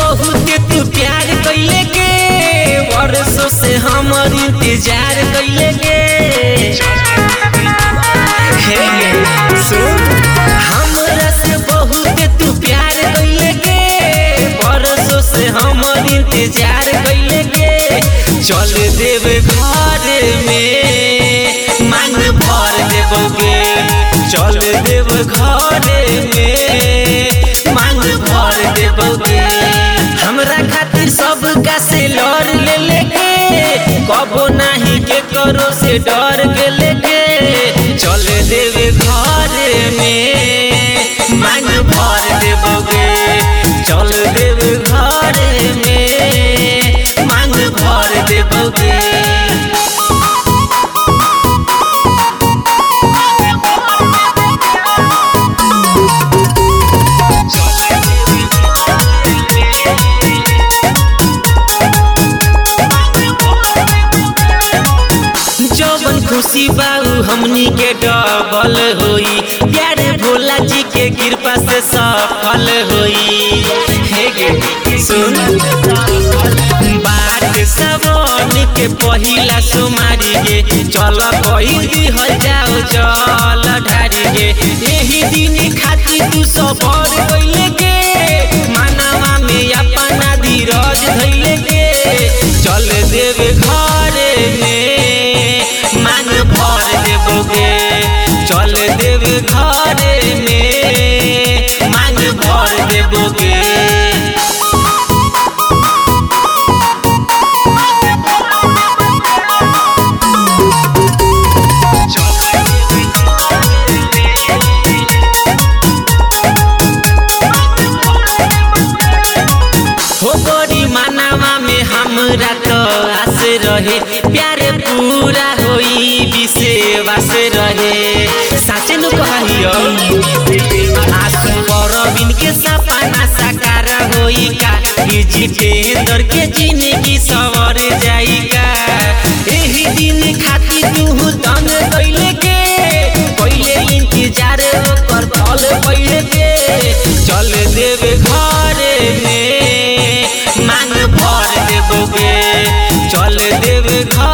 बहुत तू प्यार कैले के वर्षों से हमर इंतजार कैले के हे सुन हमरा से बहुत तू प्यार कैले के वर्षों से हमर इंतजार कैले के चल देव घर में मांग भर देबोगे चल देव घर में मांग भर देबोगे हमरा खातिर सब का से लड़ ले लेके कबो नहीं के करो से डर के लेके चल देवे घर में मांग भर देबोगे चल देवे घर में मांग भर देबोगे जवन खुशी बाऊ हमनी के डबल होई प्यारे भोला जी के कृपा से सफल होई हे गे सुन बात सबन के पहिला सुमारी गे चल कही दिहल जाओ चल ढारी गे यही दिन खातिर तू सबर कैले के मानवा में अपना धीरज धैले के चल देवे घर में मांग भर देबोगे चल देवे घर में मांग भर देबोगे हो बड़ी मानवा में हमरा तो आस रहे प्यारे पूरा होई विश्वास रहे साचे नु कहियो आसु परबिन के सपना साकार होई का ई जितेंद्र के जिंदगी सवर जाई का एही दिन खातिर तू तन दैले के पहिले इंतजार ओकर फल पहिले के चल देवे घर में मांग भर देबोगे चल देवे घर